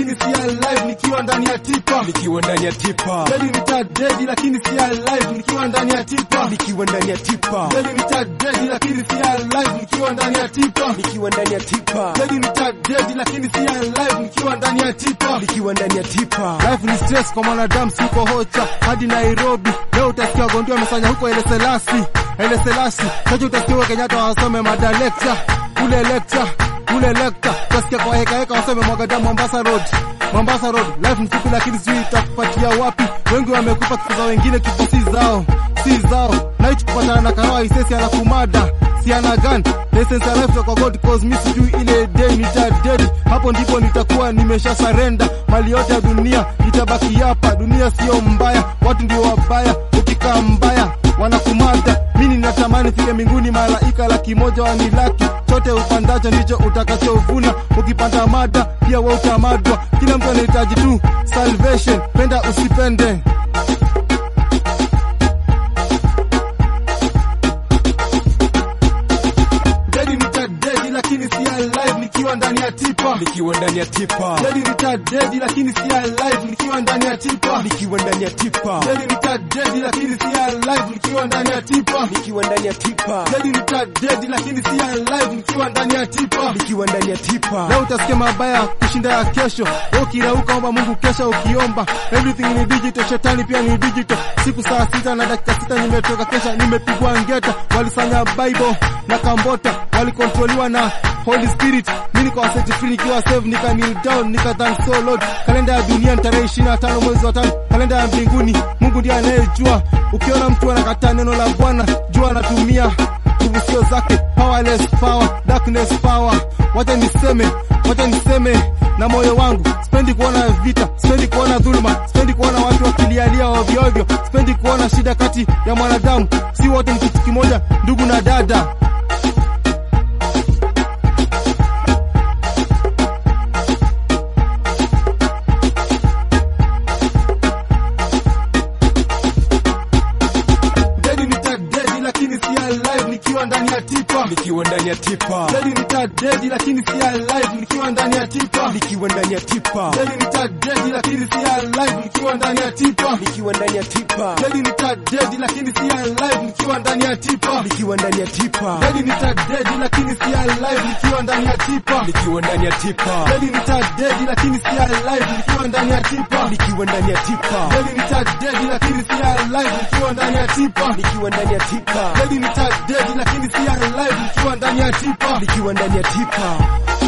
lakini si alive nikiwa ndani ya tipa nikiwa ndani ya tipa Dedi nita dedi lakini si alive nikiwa ndani ya tipa nikiwa ndani ya tipa Dedi nita dedi lakini si alive nikiwa ndani ya tipa nikiwa ndani ya tipa Dedi nita dedi lakini si alive nikiwa ndani ya tipa nikiwa ndani ya tipa Life ni stress kwa mwanadamu, siko hocha hadi Nairobi. Leo utasikia Gondi wamesanya huko Ele Selasi, Ele Selasi. Kesho utasikia huko Kenyatta wasome mada lecture, kule lecture, kule lecture. Utasikia kwa heka heka wasome Mwagadamu Mombasa Road, Mombasa Road. Life ni fupi lakini sijui itakupatia wapi. Wengi wamekufa kifo za wengine, kifo si zao, si zao. Night kupatana na kahawa isesi anakumada si ana gun license ya life kwa God cause mi sijui ile day nita dead hapo ndipo nitakuwa nimesha surrender mali yote ya dunia itabaki hapa dunia sio mbaya watu ndio wabaya ukikaa mbaya wanakumada mimi ninatamani fike mbinguni malaika laki moja wanilaki chote upandacho ndicho utakachovuna ukipanda mada pia wewe utamadwa kila mtu anahitaji tu salvation penda usipende Dedi nita dedi lakini si alive nikiwa ndani ya tipa nikiwa ndani ya tipa Dedi nita dedi lakini si alive nikiwa ndani ya tipa nikiwa ndani ya tipa Dedi nita dedi lakini si alive nikiwa ndani ya tipa nikiwa ndani ya tipa Dedi nita dedi lakini si alive nikiwa ndani ya tipa nikiwa ndani ya tipa Leo utasikia mabaya kushinda ya kesho. Wewe ukirauka omba Mungu kesha ukiomba. Everything ni digital, shetani pia ni digital. Siku saa sita na dakika sita nimetoka kesha, nimepigwa ngeta. Walifanya Bible na Kambota, walikontroliwa na Holy Spirit. Mimi niko set free nikiwa save, nika kneel down, nika thank so Lord. Kalenda ya dunia ni tarehe 25 mwezi wa tano. Kalenda ya mbinguni Mungu ndiye anayejua. Ukiona mtu anakataa neno la Bwana, jua anatumia nguvu sio zake, powerless power, darkness power. Wacha niseme, wacha niseme na moyo wangu, sipendi kuona vita, sipendi kuona dhuluma, sipendi kuona watu wakilialia ovyo ovyo, sipendi kuona shida kati ya mwanadamu. Si wote ni kitu kimoja, ndugu na dada. Dedi nita dedi lakini si alive nikiwa ndani ya tipa. nikiwa ndani ya tipa Dedi nita dedi lakini si alive nikiwa ndani ya tipa. nikiwa ndani ya tipa Dedi nita dedi lakini si alive nikiwa ndani ya tipa. nikiwa ndani ya tipa Dedi nita dedi lakini si alive nikiwa ndani ya tipa. nikiwa ndani ya tipa Dedi nita dedi lakini si alive nikiwa ndani ya tipa. nikiwa ndani ya tipa Dedi nita dedi lakini si alive nikiwa ndani ya tipa. nikiwa ndani ya tipa Dedi nita dedi lakini si alive nikiwa ndani ya tipa. nikiwa ndani ya tipa Dedi nita dedi lakini si alive nikiwa ndani ya tipa. nikiwa ndani ya tipa